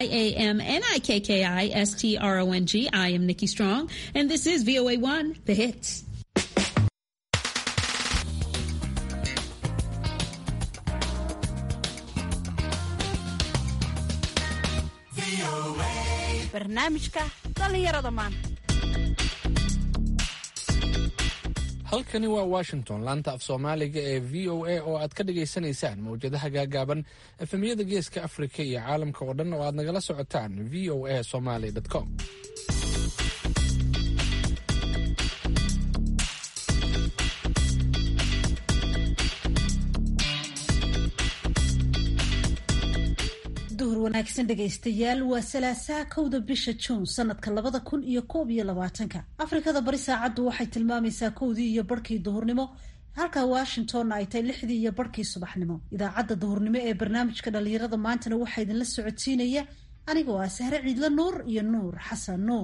A-M N-I-K-K-I S-T-R-O-N-G. I am Nikki Strong, and this is VOA1, The Hits. barnaamijka dhallinyarada maanta halkani waa washington laanta af soomaaliga ee v o a oo aad ka dhagaysanaysaan mawjadaha gaagaaban efemyada geeska afrika iyo caalamka oo dhan oo aad nagala socotaan v o a somaly com duhur wanaagsan dhegaystayaal waa salaasaa kowda bisha juun sanadka labada kun iyo koob iyo labaatanka afrikada bari saacaddu waxay tilmaamaysaa kowdii iyo barhkii duhurnimo halka washingtonna ay tahay lixdii iyo barhkii subaxnimo idaacadda duhurnimo ee barnaamijka dhallinyarada maantana waxaa idinla socodsiinaya anigoo ah sahre ciidla nuur iyo nuur xasan nuur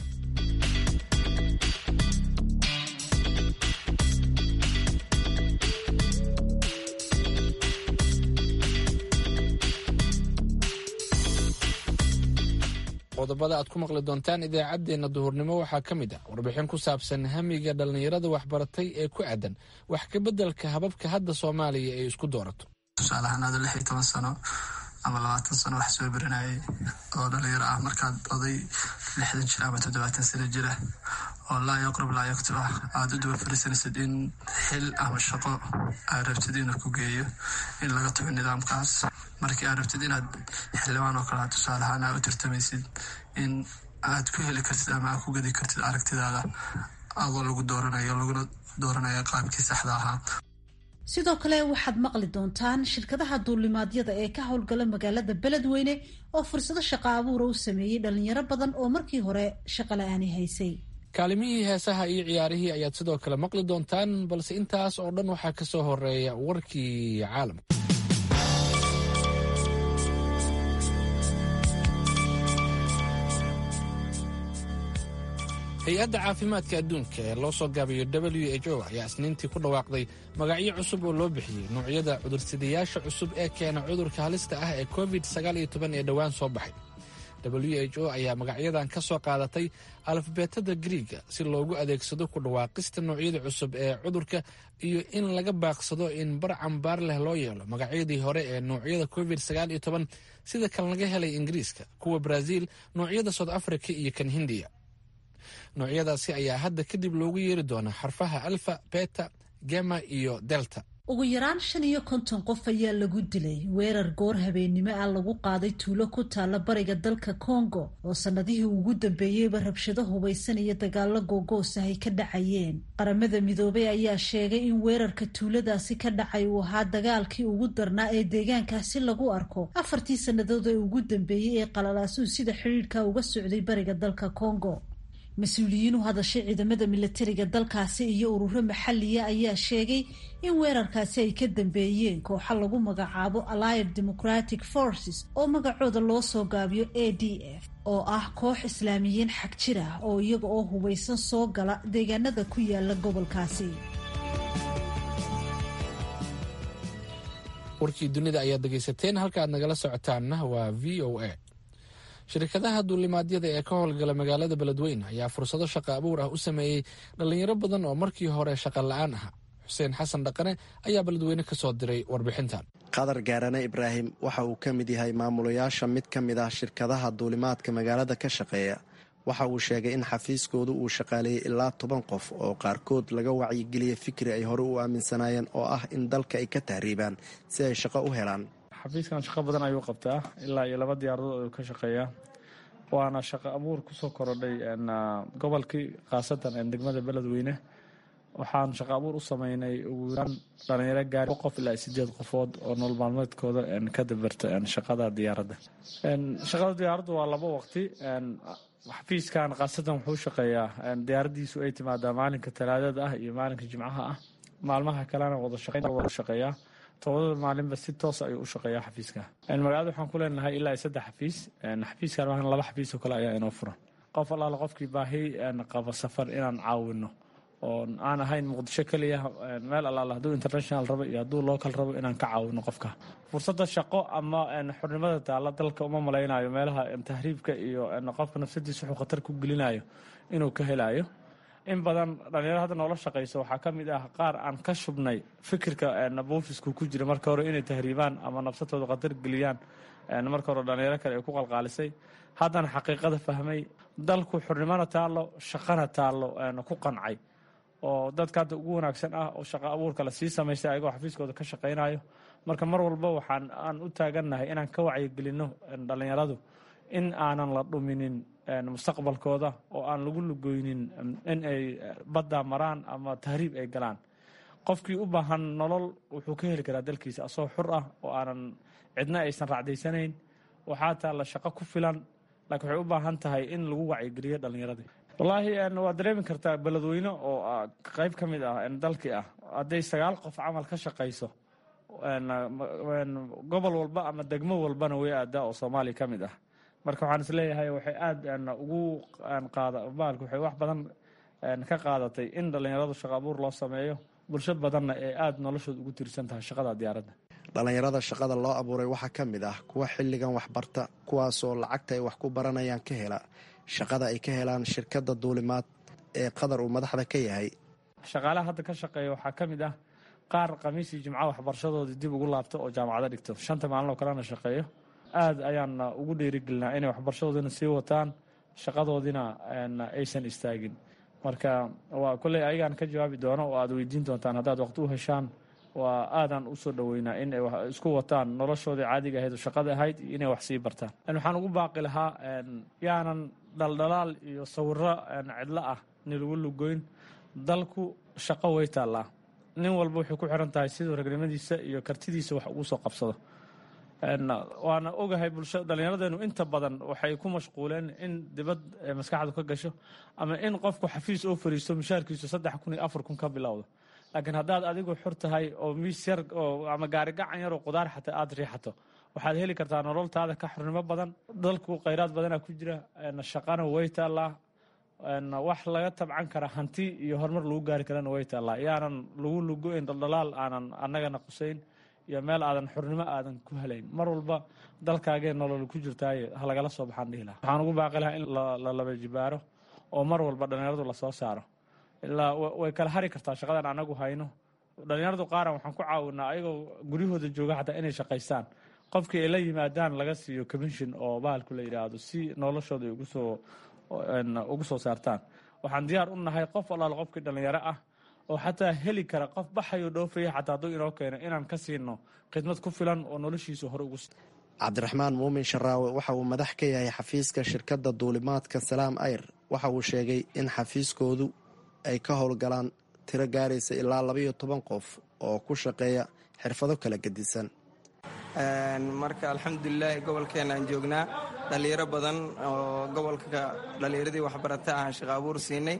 qodobada aad ku maqli doontaan idaacaddeenna duhurnimo waxaa ka mid ah warbixin ku saabsan hamiga dhallinyarada waxbaratay ee ku aadan wax ka beddelka hababka hadda soomaaliya ay isku doorato tusaale ahaan aado lix iyo toban sano ama labaatan sano wax soo baranayay oo dhalinyaro ah markaad oday lixdan jir ama toddobaatan sano jira oo laa yaqrub laa yaktub ah aada u duba fariisanaysid in xil ama shaqo aad rabtid inuu ku geeyo in laga tago nidaamkaas markii aad rabtid inaad xildhibaan oo kale tusaale ahaan aad u tartamaysid in aad ku heli kartid ama aad ku gedi kartid aragtidaada adoo lagu dooranayo laguna dooranayo qaabkii saxda ahaa sidoo kale waxaad maqli doontaan shirkadaha duulimaadyada ee ka howlgala magaalada beledweyne oo fursado shaqo abuura u sameeyey dhalinyaro badan oo markii hore shaqo la-aani haysay kaalimihii heesaha iyo ciyaarihii ayaad sidoo kale maqli doontaan balse intaas oo dhan waxaa ka soo horeeya warkii caalamka hay-adda caafimaadka adduunka ee loo soo gaabiyo w h o ayaa isniintii ku dhawaaqday magacyo cusub oo loo bixiyey noocyada cudursidayaasha cusub ee keena cudurka halista ah ee covid ee dhowaan soo baxay w h o ayaa magacyadan ka soo qaadatay alfabeetada griiga si loogu adeegsado ku dhawaaqista noocyada cusub ee cudurka iyo in laga baaqsado in bar cambaar leh loo yeelo magacyadii hore ee noocyada covid sida kan laga helay ingiriiska kuwa brazil noocyada south africa iyo kan hindiya noocyadaasi ayaa hadda kadib loogu yeeri doonaa xarfaha alfa beta gema iyo delta ugu yaraan shan iyo konton qof ayaa lagu dilay weerar goor habeennimo ah lagu qaaday tuulo ku taalla bariga dalka congo oo sannadihii ugu dambeeyeyba rabshado hubaysan iyo dagaalo googoos ah ay ka dhacayeen qaramada midoobay ayaa sheegay in weerarka tuuladaasi ka dhacay uu ahaa dagaalkii ugu darnaa ee deegaankaasi lagu arko afartii sannadood ee ugu dambeeyey ee qalalaasuhu sida xidhiidhka uga socday bariga dalka congo mas-uuliyiin u hadashay ciidamada milatariga dalkaasi iyo ururo maxaliya ayaa sheegay in weerarkaasi ay ka dambeeyeen kooxa lagu magacaabo allied democratic forces oo magacooda loo soo gaabiyo a d f oo ah koox islaamiyiin xag jir ah oo iyaga oo hubaysan soo gala deegaanada ku yaala gobolkaasi warkii dunida ayaad dhegaysateen halka aad nagala socotaanna waa v o a shirkadaha duulimaadyada ee ka howlgala magaalada beledweyne ayaa fursado shaqo abuur ah u sameeyey dhallinyaro badan oo markii hore shaqa la-aan aha xuseen xasan dhaqane ayaa beledweyne ka soo diray warbixintan qadar gaarane ibraahim waxa uu ka mid yahay maamulayaasha mid ka mid ah shirkadaha duulimaadka magaalada ka shaqeeya waxa uu sheegay in xafiiskoodu uu shaqaaleeyey ilaa toban qof oo qaarkood laga wacyigeliyey fikri ay hore u aaminsanaayeen oo ah in dalka ay ka tahriibaan si ay shaqo u helaan xafiiskan shaqo badan ayuu qabtaa ilaa iyo laba diyaaradood ayuu ka shaqeeyaa waana shaqo abuur kusoo korodhay gobolkii khaasatan degmada beledweyne waxaan shaqo abuur u sameynay ugu yaraan dhalinyaro gaari qof ilaa sideed qofood oo nolol maalmeedkooda ka dabarta shaqada diyaaradda shaqada diyaaradda waa laba waqti xafiiskan khaasatan wuxuu shaqeeyaa diyaaradiisu ay timaadaa maalinka talaadada ah iyo maalinka jimcaha ah maalmaha kalena wada shaqeeyaa tobadada maalinba si toos ayuu u shaqeeyaa xafiiska magaalada waxaan ku leenahay ilaa saddex xafiis xafiiskan laba xafiis oo kale ayaa inoo furan qof allaala qofkii baahi qaba safar inaan caawino oo aan ahayn muqdisho keliya meel allaala hadduu international rabo iyo hadduu local rabo inaan ka caawino qofka fursadda shaqo ama xornimada taalla dalka uma malaynayo meelaha tahriibka iyo qofka nafsadiisa wuxuu khatar ku gelinayo inuu ka helayo in badan dhalinyaro hadda noola shaqayso waxaa ka mid ah qaar aan ka shubnay fikirka buufisku ku jira marka hore inay tahriibaan ama nafsatooda khatar geliyaan marka hore dhalinyaro kale ay ku qalqaalisay haddana xaqiiqada fahmay dalku xornimona taallo shaqana taallo ku qancay oo dadka hadda ugu wanaagsan ah oo shaqo abuurka lasii samaystay ayagoo xafiiskooda ka shaqaynayo marka mar walba waxaan aan u taagannahay inaan ka wacyigelinno dhalinyaradu in aanan la dhuminin mustaqbalkooda oo aan lagu lugoynin in ay badda maraan ama tahriib ay galaan qofkii u baahan nolol wuxuu ka heli karaa dalkiisa asoo xur ah oo aanan cidna aysan raacdaysanayn waxaa taalla shaqo ku filan laakiin waxay u baahan tahay in lagu wacyigeliyo dhallinyaradii wallaahi waad dareemi kartaa beledweyne oo qayb ka mid ah dalkii ah hadday sagaal qof camal ka shaqayso gobol walba ama degmo walbana way aadaa oo soomaaliya ka mid ah marka waxaan isleeyahay waxay aada ugu qaada baalka waxay wax badan ka qaadatay in dhallinyaradu shaqo abuur loo sameeyo bulsho badanna ee aada noloshooda ugu tiirsan tahay shaqada diyaaradda dhallinyarada shaqada loo abuuray waxaa ka mid ah kuwa xilligan waxbarta kuwaasoo lacagta ay wax ku baranayaan ka hela shaqada ay ka helaan shirkadda duulimaad ee qadar uu madaxda ka yahay shaqaalaha hadda ka shaqeeya waxaa ka mid ah qaar khamiisii jimco waxbarashadoodii dib ugu laabto oo jaamacado dhigto shanta maalin oo kalena shaqeeyo aada ayaan ugu dhiirigelinaa inay waxbarashadoodina sii wataan shaqadoodina aysan istaagin marka waa kolley ayagaan ka jawaabi doono oo aad weydiin doontaan haddaad waqti u heshaan waa aadaan usoo dhoweynaa in ay isku wataan noloshoodii caadiga ahayd oo shaqada ahayd iyo inay wax sii bartaan waxaan ugu baaqi lahaa yaanan dhaldhalaal iyo sawiro cidlo ah ni lagu lugoyn dalku shaqo way taallaa nin walba waxay ku xiran tahay siduu ragnimadiisa iyo kartidiisa wax ugu soo qabsado waana ogahay bulsha dhallinyaradeenu inta badan waxay ku mashquuleen in dibad maskaxdu ka gasho ama in qofku xafiis oo fariisto mushaarkiisu saddex kun iyo afar kun ka bilowdo laakiin haddaad adigu xur tahay oo miis yar oo ama gaari gacan yar oo qudaar xataa aada riixato waxaad heli kartaa nololtaada ka xornimo badan dalku khayraad badanaa ku jira shaqana way taallaa wax laga tabcan kara hanti iyo horumar lagu gaari karana way taallaa yaanan lagu lugo-in dhaldhalaal aanan annagana qusayn iyo meel aadan xurnimo aadan ku helayn mar walba dalkaagee nolol ku jirtaaye halagala soo baxaan dhihi laha waxaan ugu baaqi lahaa in la laba jibaaro oo mar walba dhallinyaradu lasoo saaro ilaa way kala hari kartaa shaqadan anagu hayno dhallinyaradu qaaran waxaan ku caawinaa ayagoo guryahooda jooga xataa inay shaqaystaan qofkii ay la yimaadaan laga siiyo commission oo bahalku la yidhaahdo si noloshooda ay ugusoo ugu soo saartaan waxaan diyaar u nahay qof allaal qofkii dhallinyaro ah oo xataa heli kara qof baxayo dhoofaya xataa hadduu inoo keeno inaan ka siino khidmad ku filan oo noloshiisa hore ugu cabdiraxmaan muumin sharaawe waxa uu madax ka yahay xafiiska shirkadda duulimaadka salaam ayr waxa uu sheegay in xafiiskoodu ay ka howlgalaan tiro gaaraysa ilaa labaiyo toban qof oo ku shaqeeya xirfado kala gedisan marka alxamdulilaahi gobolkeena aan joognaa dhallinyaro badan oo gobolka dhallinyaradii waxbarata aan shaqo abuur siinay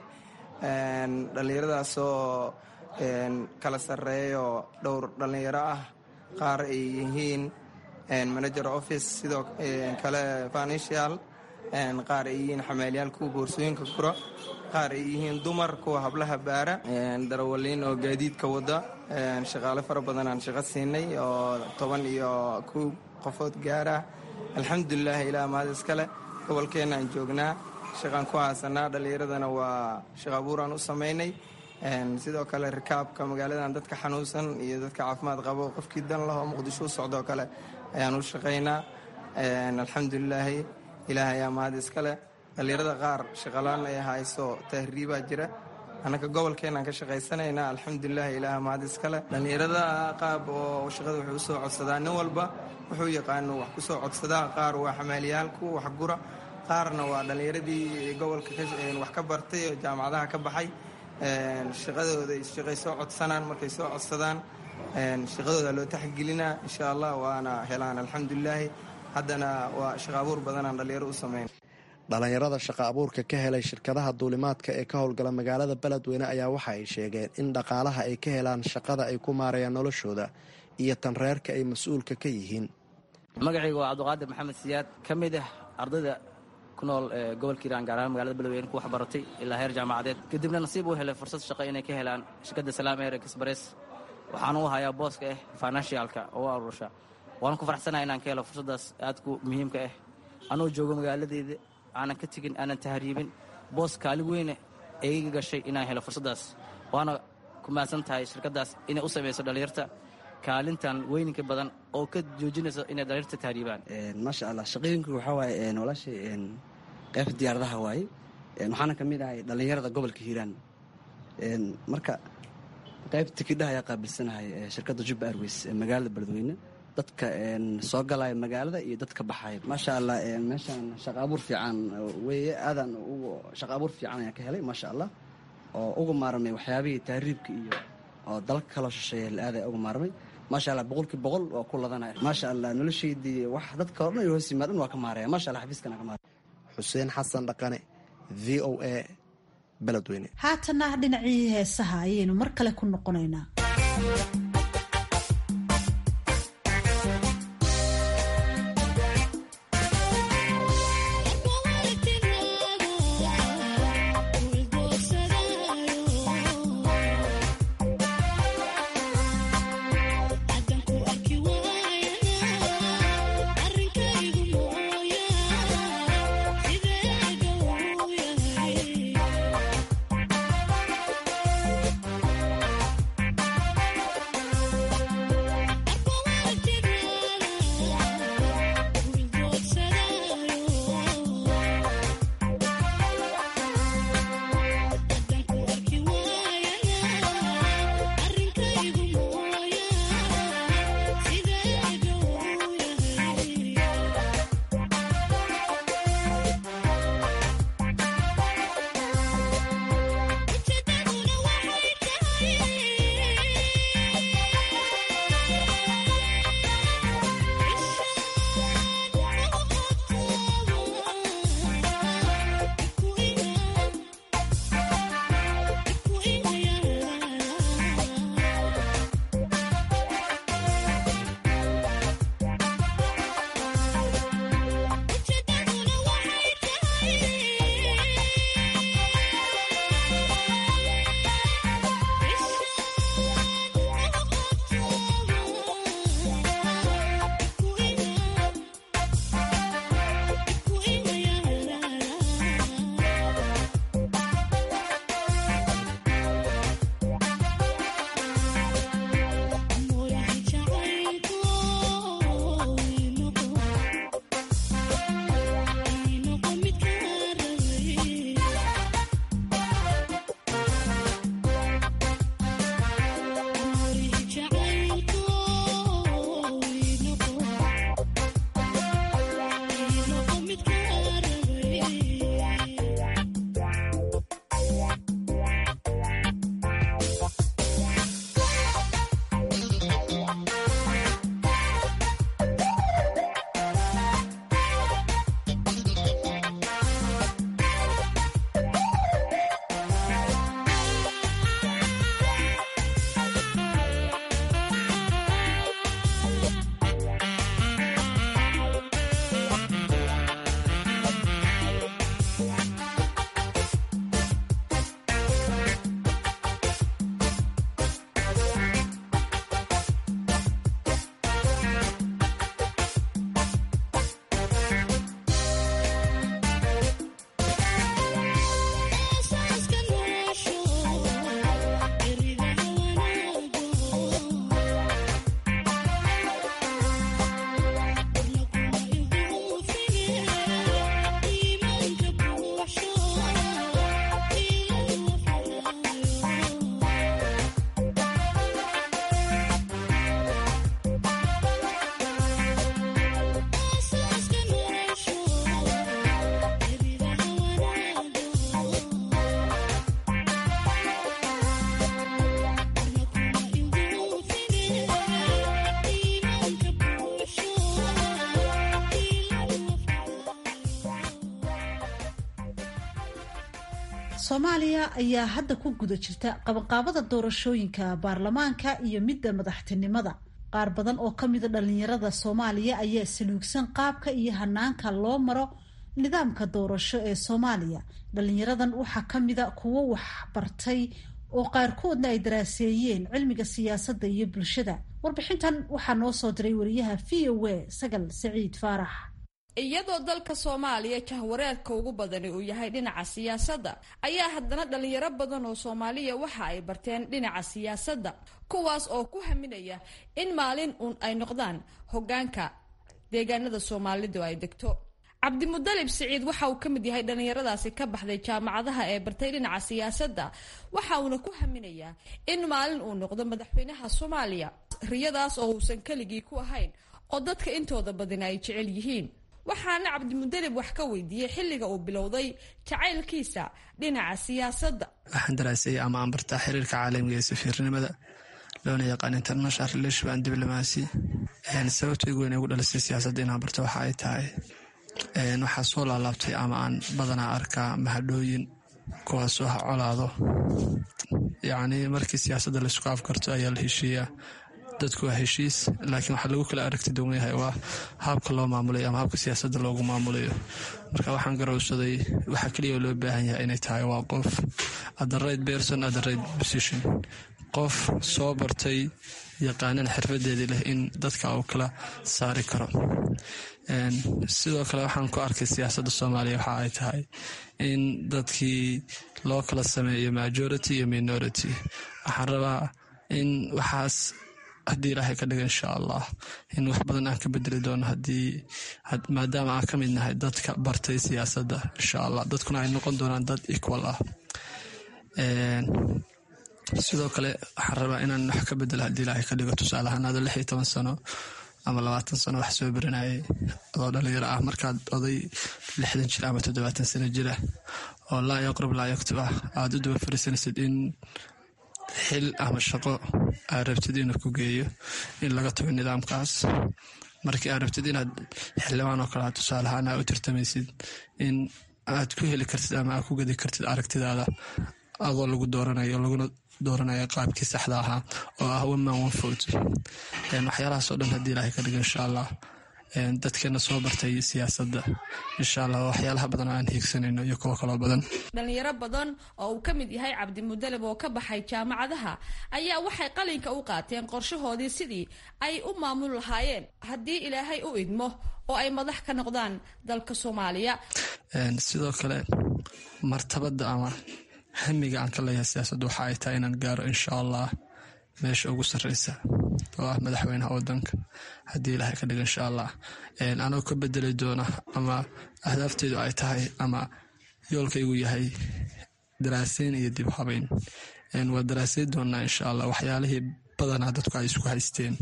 dhallinyaradaasoo kala sarreeyo dhowr dhallinyaro ah qaar ay yihiin manager office sidoo kale financial qaar ay yihiin xameelyaal kuwa boorsooyinka kura qaar ay yihiin dumar kuwa hablaha baara darawaliin oo gaadiidka wada shaqaale fara badan aan shaqo siinay oo toban iyo kow qofood gaara alxamdulilah ilaa mahad iskale gobolkeena aan joognaa shaqaan ku haasanaa dhallinyaradana waa shaqo abuuraan u samaynay sidoo kale rikaabka magaaladan dadka xanuunsan iyo dadka caafimaad qabo qofkii dan lahoo muqdisho u socdoo kale ayaan u shaqaynaa alxamdulilaahi ilaah ayaa mahad iskale dhallinyarada qaar shaqalaan ay hayso tahriibaa jira annaka gobolkeenaan ka shaqaysanaynaa alxamdulilah ilaah mahad iskale dhallinyarada qaab oo shaqada wuxuu usoo codsadaa nin walba wuxuu yaqaano wax kusoo codsadaa qaar waa xamaaliyaal kuwa waxgura qaarna waa dhallinyaradii gobolka wax ka bartay oo jaamacadaha ka baxay shaqadooda shaqay soo codsanaan markay soo codsadaan shaqadooda loo taxgelinaa insha allah waana helaan alxamdulilaahi haddana waa shaqo abuur badanaan dhallinyaro u samayn dhallinyarada shaqa abuurka ka helay shirkadaha duulimaadka ee ka howlgala magaalada beledweyne ayaa waxa ay sheegeen in dhaqaalaha ay ka helaan shaqada ay ku maarayaan noloshooda iyo tan reerka ay mas-uulka ka yihiin magacayga waa cabdiqaadir maxamed siyaad ka mid ah ardayda ku nool gobolka hiiraan gaar ahaan magaalada beledweyne ku waxbaratay ilaa heer jaamacadeed kadibna nasiib u helay fursad shaqo inay ka helaan shirkadda salaam air express waxaan u hayaa booska ah financialka oo u aruursha waan ku faraxsanahay inaan ka helo fursaddaas aadku muhiimka ah anoo joogo magaaladeeda aanan ka tegin aanan tahriibin boos kaalin weyne ee iga gashay inaan helo fursaddaas waana ku mahadsan tahay shirkaddaas inay u samayso dhallinyarta kaalintan weyninka badan oo ka joojinayso inay dhallinyarta tahriibaan maasha allah shaqooyinku waxaa waaye walaashay qaybta diyaaradaha waaye waxaana ka mid ahay dhallinyarada gobolka hiiraan marka qaybta tikidhaha ayaa qaabilsanahay shirkadda jubba airways ee magaalada beledweyne dadka soo galaya magaalada iyo dadka baxaya maasha allah meeshaan shaqa abuur fiican weeye aadaan shaqa abuur fiican ayaan ka helay maasha allah oo uga maarmay waxyaabihii tahriibka iyo oo dalka kaloo shisheeya la-aadaya uga maarmay maasha allah boqolkii boqol waa ku ladanaya maasha allah noloshaydii wax dadka o dhan hoos yimaadhan waa ka maaraya maasha allah xafiiskana ka maaraya xuseen xasan dhaqane v o a beledweyne haatana dhinacii heesaha ayaynu mar kale ku noqonaynaa soomaaliya ayaa hadda ku guda jirta qabanqaabada doorashooyinka baarlamaanka iyo midda madaxtinimada qaar badan oo ka mida dhalinyarada soomaaliya ayaa saluugsan qaabka iyo hanaanka loo maro nidaamka doorasho ee soomaaliya dhalinyaradan waxaa ka mida kuwo wax bartay oo qaarkoodna ay daraaseeyeen cilmiga siyaasadda iyo bulshada warbixintan waxaa noo soo diray wariyaha v o a sagal saciid faarax iyadoo dalka soomaaliya jahwareerka ugu badani uu yahay dhinaca siyaasadda ayaa haddana dhalinyaro badan oo soomaaliya waxa ay barteen dhinaca siyaasadda kuwaas oo ku haminaya in maalin uun ay noqdaan hoggaanka deegaanada soomaalidu ay degto cabdimudalib siciid waxa uu ka mid yahay dhallinyaradaasi ka baxday jaamacadaha ee bartay dhinaca siyaasadda waxa uuna ku haminayaa in maalin uu noqdo madaxweynaha soomaaliya riyadaas oo uusan keligii ku ahayn oo dadka intooda badina ay jecel yihiin waxaana cabdimudalib wax ka weydiiyey xilliga uu bilowday jacaylkiisa dhinaca siyaasadda waxaan daraasayay ama aan bartaa xiriirka caalamiga ee safiirnimada loona yaqaan international relation and diplomacy sababta igu weyn ugu dhalisay siyaasadda inaan barto waxa ay tahay waxaa soo laalaabtay ama aan badanaa arkaa mahadhooyin kuwaasoo ha colaado yacni markii siyaasadda laisku afkarto ayaa la heshiiyaa dadku waa heshiis laakiin waxaa lagu kala aragti duwan yahay waa habka loo maamulayo ama habka siyaasadda loogu maamulayo marka waxaan garowsaday waxaa keliya loo baahan yahay inay tahay waa qof at the right person at the right position qof soo bartay yaqaanan xirfadeedii leh in dadka uu kala saari karo sidoo kale waxaan ku arkay siyaasadda soomaaliya waxa ay tahay in dadkii loo kala sameeyo majority iyo minority waxaan rabaa in waxaas haddii ilaahay ka dhiga insha allah in wax badan aan ka bedeli doono hadii maadaama aan ka mid nahay dadka bartay siyaasadda insha allah dadkuna ay noqon doonaan dad equal ah sidoo kale waxaan rabaa inaan wax ka bedelo haddii ilaahay ka dhigo tusaale ahaan ada lix iyo toban sano ama labaatan sano wax soo baranayay adoo dhalinyaro ah markaad oday lixdan jir ama toddobaatan sano jira oo laa yaqrub laa yaktub ah aada u daba fariisanaysid in xil ama shaqo aad rabtid inuu ku geeyo in laga tago nidaamkaas markii aad rabtid inaad xildhibaan oo kale tusaale ahaan aa u tartamaysid in aad ku heli kartid ama aad ku gedi kartid aragtidaada adoo lagu dooranayo laguna dooranaya qaabkii saxda ahaa oo ah one man one vote waxyaalahaasoo dhan haddii ilaahay ka dhigo insha allah dadkeena soo bartay siyaasadda insha allah waxyaalaha badan oo aan hiigsanayno iyo kuwo kaloo badan dhalinyaro badan oo uu ka mid yahay cabdimudalib oo ka baxay jaamacadaha ayaa waxay qalinka u qaateen qorshahoodii sidii ay u maamul lahaayeen haddii ilaahay u idmo oo ay madax ka noqdaan dalka soomaaliya sidoo kale martabadda ama hamiga aan ka leeyahay siyaasadda waxa ay tahay inaan gaaro insha allah meesha ugu sarreysa oo ah madaxweynaha wadanka haddii ilaahay ka dhigo insha allah anoo ka bedeli doona ama ahdaafteedu ay tahay ama yoolkaygu yahay daraaseyn iyo dib habeyn waa daraaseyn doonaa insha allah waxyaalihii badanaa dadku ay isku haysteen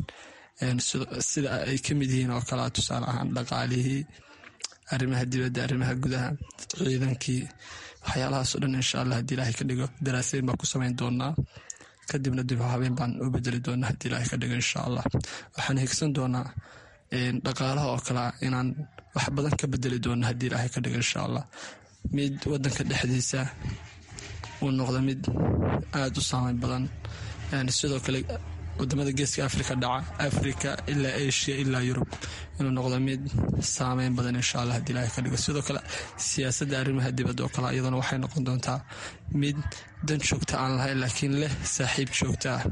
sida ay ka mid yihiin oo kalea tusaale ahaan dhaqaalihii arrimaha dibadda arrimaha gudaha ciidankii waxyaalahaasoo dhan insha allah haddii ilaahay ka dhigo daraaseyn baan ku samayn doonaa kadibna dib habeen baan u bedeli doonaa haddii ilaahay ka dhigo insha allah waxaan higsan doonaa dhaqaalaha oo kalea inaan wax badan ka bedeli doono haddii ilaahay ka dhigo insha allah mid wadanka dhexdiisa uu noqdo mid aada u saameyn badan sidoo kale wadamada geeska afrika dhaca africa ilaa asia ilaa yurub inuu noqdo mid saameyn badan insha allah hadii ilaahay ka dhigo sidoo kale siyaasadda arrimaha dibadda oo kale iyaduna waxay noqon doontaa mid dan joogta aan lahayn laakiin leh saaxiib joogta ah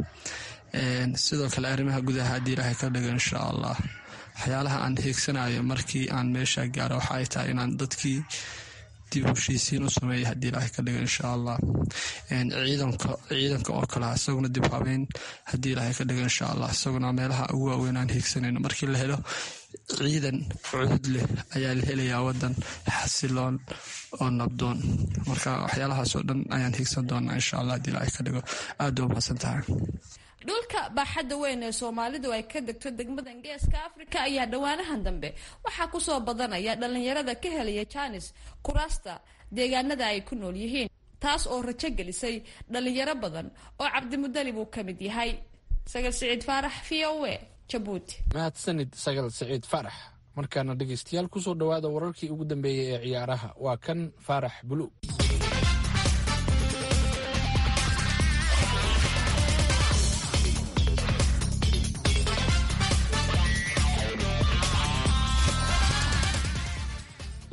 sidoo kale arrimaha gudaha haddii ilaahay ka dhigo insha allah waxyaalaha aan hiigsanayo markii aan meesha gaaro waxa ay tahay inaan dadkii dib heshiisiin u sameeya haddii ilaahay ka dhigo insha allah ciidanka ciidanka oo kale isaguna dib habeyn haddii ilaahay ka dhigo insha allah isaguna meelaha ugu waaweyn aan hiigsanayno markii la helo ciidan cudud leh ayaa la helayaa wadan xasiloon oo nabdoon marka waxyaalahaasoo dhan ayaan hiigsan doonaa insha allah haddii ilaahay ka dhigo aada u mahadsan tahay dhulka baaxadda weyn ee soomaalidu ay ka degto degmadan geeska afrika ayaa dhowaanahan dambe waxaa kusoo badanaya dhalinyarada ka helaya jaanis kuraasta deegaanada ay ku nool yihiin taas oo rajo gelisay dhalinyaro badan oo cabdimudalib uu ka mid yahay sagal siciid faarax v o a jabuuti mahadsanid sagal siciid faarax markaana dhegeystayaal kusoo dhowaada wararkii ugu dambeeyey ee ciyaaraha waa kan faarax bulu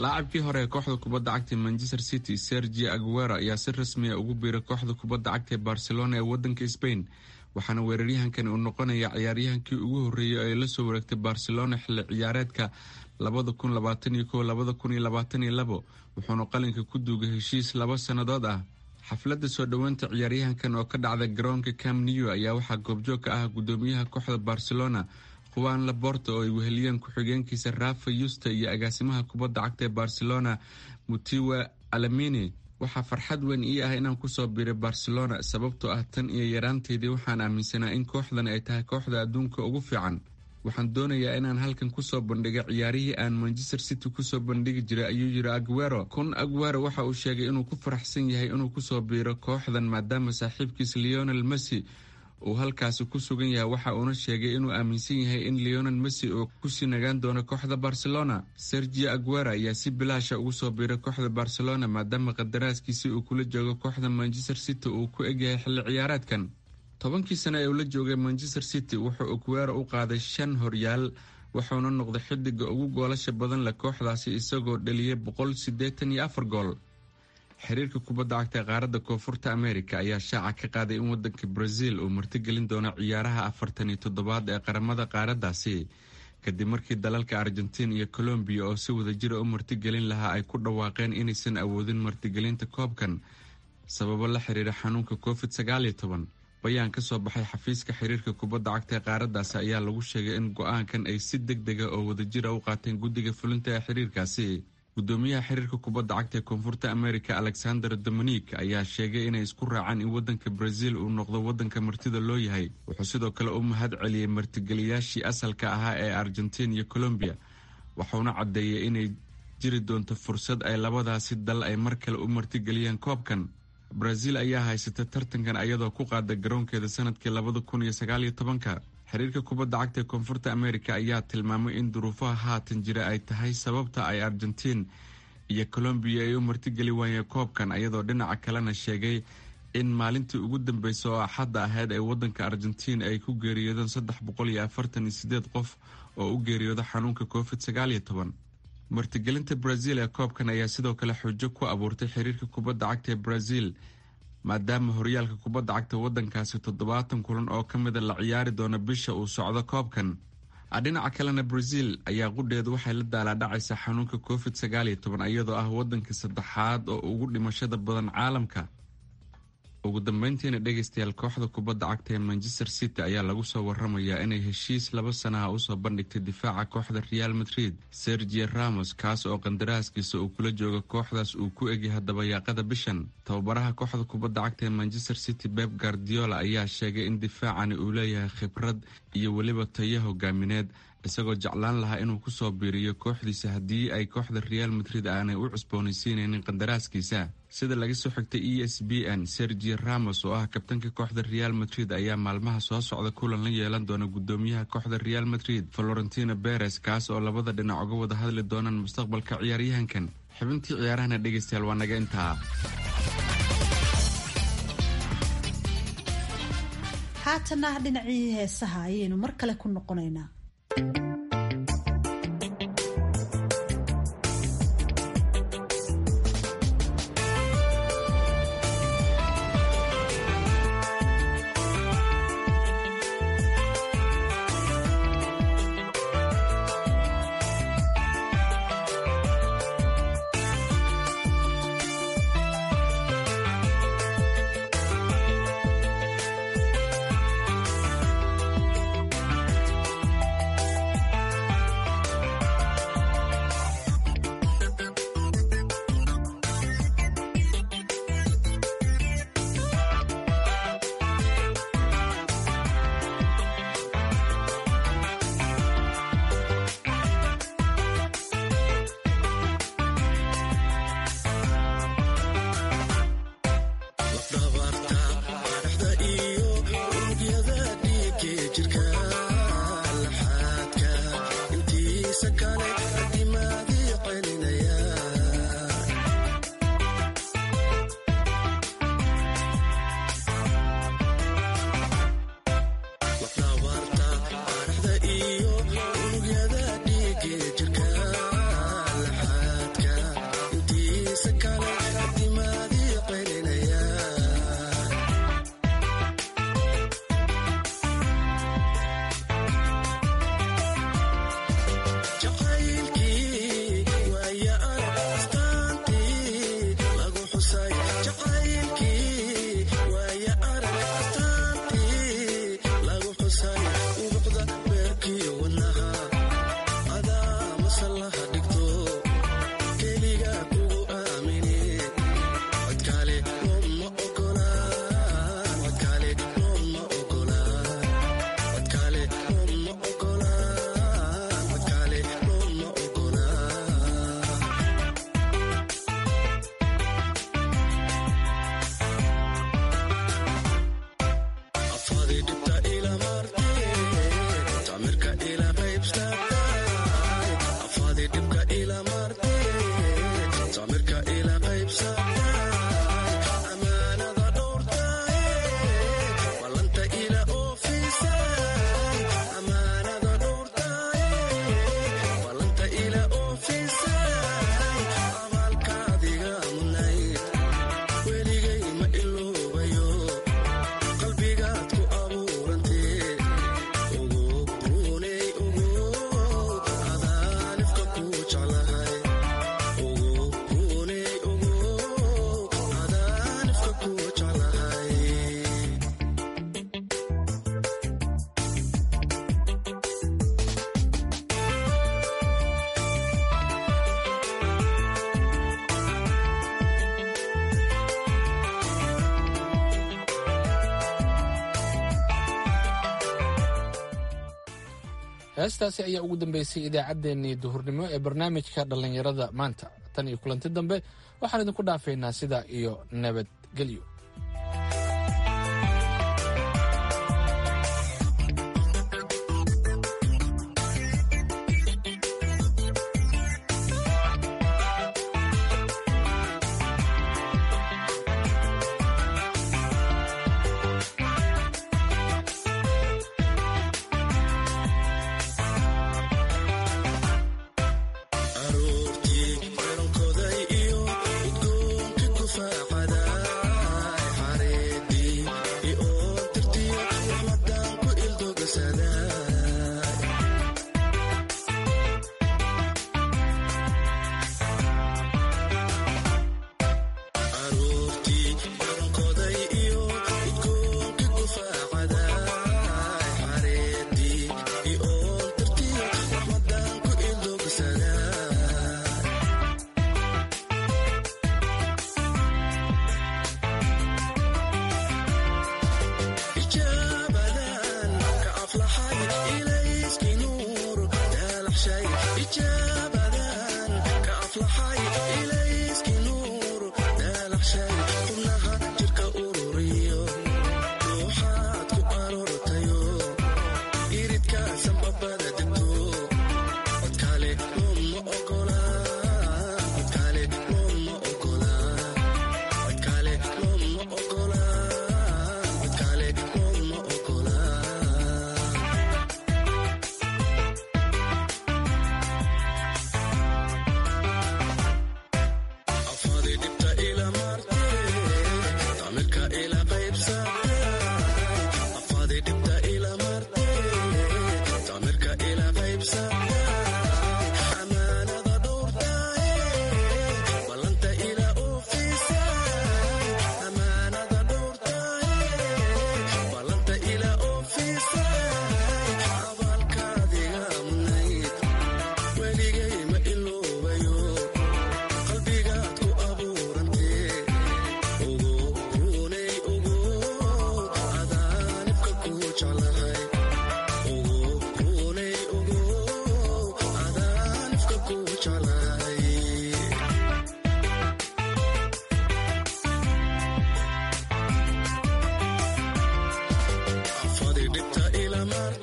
laacabkii hore ee kooxda kubadda cagta manchester city sergi aguero ayaa si rasmiya ugu biiray kooxda kubadda cagta ee barcelona ee wadanka spain waxaana weeraryahankani uu noqonaya ciyaaryahankii ugu horreeyay oo ay la soo wareegtay barcelona xilli ciyaareedka labada kun labaatan iyo kow labada kun iyo labaatan iyo labo wuxuuna qalinka ku duugay heshiis laba sannadood ah xafladda soo dhoweynta ciyaaryahankan oo ka dhacda garoonka cam new ayaa waxaa goobjoog ka ah gudoomiyaha kooxda barcelona juan laborta oo ay weheliyeen ku-xigeenkiisa rafa yusta iyo agaasimaha kubadda cagta ee barcelona mutiwa alamini waxaa farxad weyn ii ah inaan kusoo biiray barcelona sababtoo ah tan iyo yaraanteydii waxaan aaminsanaa in kooxdan ay tahay kooxda adduunka ugu fiican waxaan doonayaa inaan halkan kusoo bandhiga ciyaarihii aan manchester city kusoo bandhigi jiray ayuu yiri aguero kun aguero waxa uu sheegay inuu ku faraxsan yahay inuu kusoo biiro kooxdan maadaama saaxiibkiis leonel messi uu halkaasi ku sugan yahay waxa uuna sheegay inuu aaminsan yahay in leonel messi uu kusii nagaan doono kooxda barcelona sergio aguero ayaa si bilaasha ugu soo biiray kooxda barcelona maadaama qadaraaskiisii uu kula joogo kooxda manchester city uu ku egyahay xilli ciyaareedkan tobankii sano ee uu la joogay manchester city wuxuu aguero u qaaday shan horyaal wuxuuna noqday xidiga ugu goolasha badan leh kooxdaasi isagoo dhaliyay boqol siddeetan iyo afar gool xiriirka kubadda cagta ee qaaradda koonfurta america ayaa shaaca ka qaaday in wadanka brazil uu martigelin doono ciyaaraha afartan iyo toddobaad ee qaramada qaaraddaasi kadib markii dalalka argentiin iyo colombiya oo si wadajira u martigelin lahaa ay ku dhawaaqeen inaysan awoodin martigelinta koobkan sababo la xiriira xanuunka covid sagaal iyo toban bayaan ka soo baxay xafiiska xiriirka kubadda cagta ee qaaraddaasi ayaa lagu sheegay in go-aankan ay si deg dega oo wadajira u qaateen guddiga fulinta ee xiriirkaasi gudoomiyaha xiriirka kubadda cagta ee koonfurta america alexander dominik ayaa sheegay inay isku raacaan in wadanka brazil uu noqdo wadanka martida loo yahay wuxuu sidoo kale u mahad celiyey martigeliyaashii asalka ahaa ee argentiin iyo colombiya waxauna caddeeyay inay jiri doonto fursad ay labadaasi dal ay mar kale u martigeliyaan koobkan brazil ayaa haysata tartankan ayadoo ku qaada garoonkeeda sanadkii labada kun iyo sagaaliyo tobanka xiriirka kubadda cagta ee koonfurta america ayaa tilmaamay in duruufaha haatan jira ay tahay sababta ay argentiin iyo colombiya ay u martigeli waayeen koobkan ayadoo dhinaca kalena sheegay in maalintii ugu dambeysa oo axadda ahayd ee wadanka argentiin ay ku geeriyoodeen saddex boqol iyo afartan iyo sideed qof oo u geeriyooda xanuunka covid sagaal iyo toban martigelinta brazil ee koobkan ayaa sidoo kale xujo ku abuurtay xiriirka kubadda cagta ee brazil maadaama horyaalka kubadda cagta wadankaasi toddobaatan kulan oo ka mida la ciyaari doono bisha uu socdo koobkan dhinaca kalena brazil ayaa qudheedu waxay la daalaadhacaysaa xanuunka covid sagaal iyo toban iyadoo ah wadanka saddexaad oo ugu dhimashada badan caalamka ugu dambeyntiina dhegeystayaal kooxda kubadda cagta ee manchester city ayaa lagu soo waramayaa inay heshiis laba sanaha usoo bandhigtay difaaca kooxda real madrid sergio ramos kaas oo qandaraaskiisa uu kula jooga kooxdaas uu ku egyahay dabayaaqada bishan tababaraha kooxda kubadda cagta ee manchester city beb guardiola ayaa sheegay in difaacani uu leeyahay khibrad iyo weliba tayo hogaamineed isagoo jeclaan lahaa inuu kusoo biiriyo kooxdiisa haddii ay kooxda real madrid aanay u cusboonaysiinaynin qandaraaskiisa sida laga soo xigtay e s b n sergio ramos oo ah kabtanka kooxda real madrid ayaa maalmaha soo socda kulan la yeelan doona gudoomiyaha kooxda real madrid florentino beres kaas oo labada dhinac uga wada hadli doonaan mustaqbalka ciyaaryahankan xibintii ciyaarahana dhegeystayaal waa naga intaa haatana dhinacii heesaha ayaynu mar kale ku noqonaynaa heestaasi ayaa ugu dambeysay idaacaddeenii duhurnimo ee barnaamijka dhallinyarada maanta tan iyo kulanti dambe waxaan idinku dhaafaynaa sidaa iyo nabadgelyo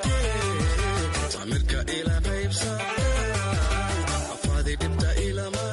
Tamirka ila qaybsa afadi dhibta ila mar